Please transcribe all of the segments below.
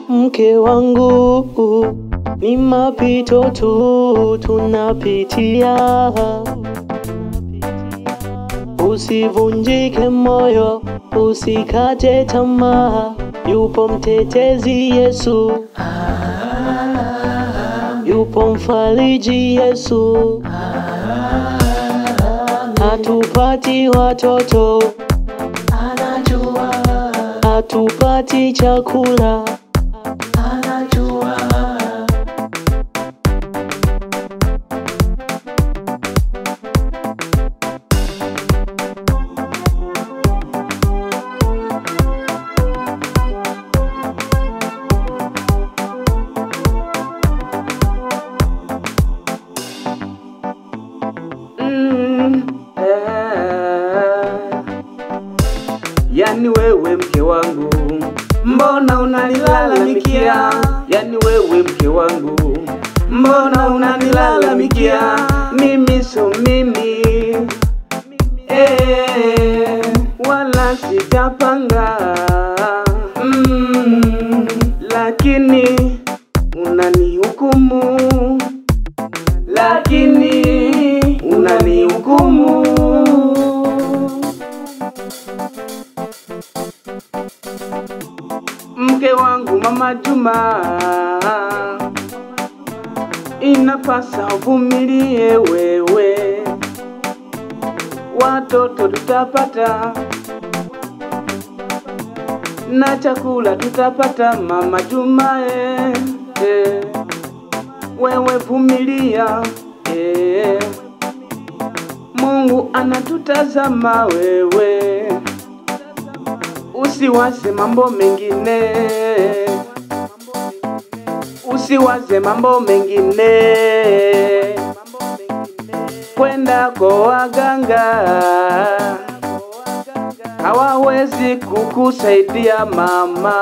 mke wangu, ni mapito tu tunapitia. Usivunjike moyo, usikate tamaa, yupo mtetezi Yesu, yupo mfariji Yesu. Hatupati watoto, anajua, hatupati chakula, anajua, Mm, eh. Yani wewe mke wangu, mbona unanilalamikia? Yani wewe mke wangu, mbona unanilalamikia? Mimi so mimi eh, wala sitapanga mm, lakini unanihukumu lakini unanihukumu. Mke wangu mama Juma, inapasa uvumilie wewe, watoto tutapata na chakula tutapata, mama Juma eh, eh wewe vumilia eh. Mungu anatutazama wewe, usiwaze mambo mengine, usiwaze mambo mengine, kwenda kwa waganga hawawezi kukusaidia mama.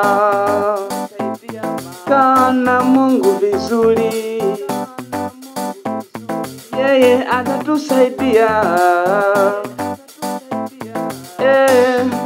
Kana Mungu vizuri, yeye atatusaidia. Eh,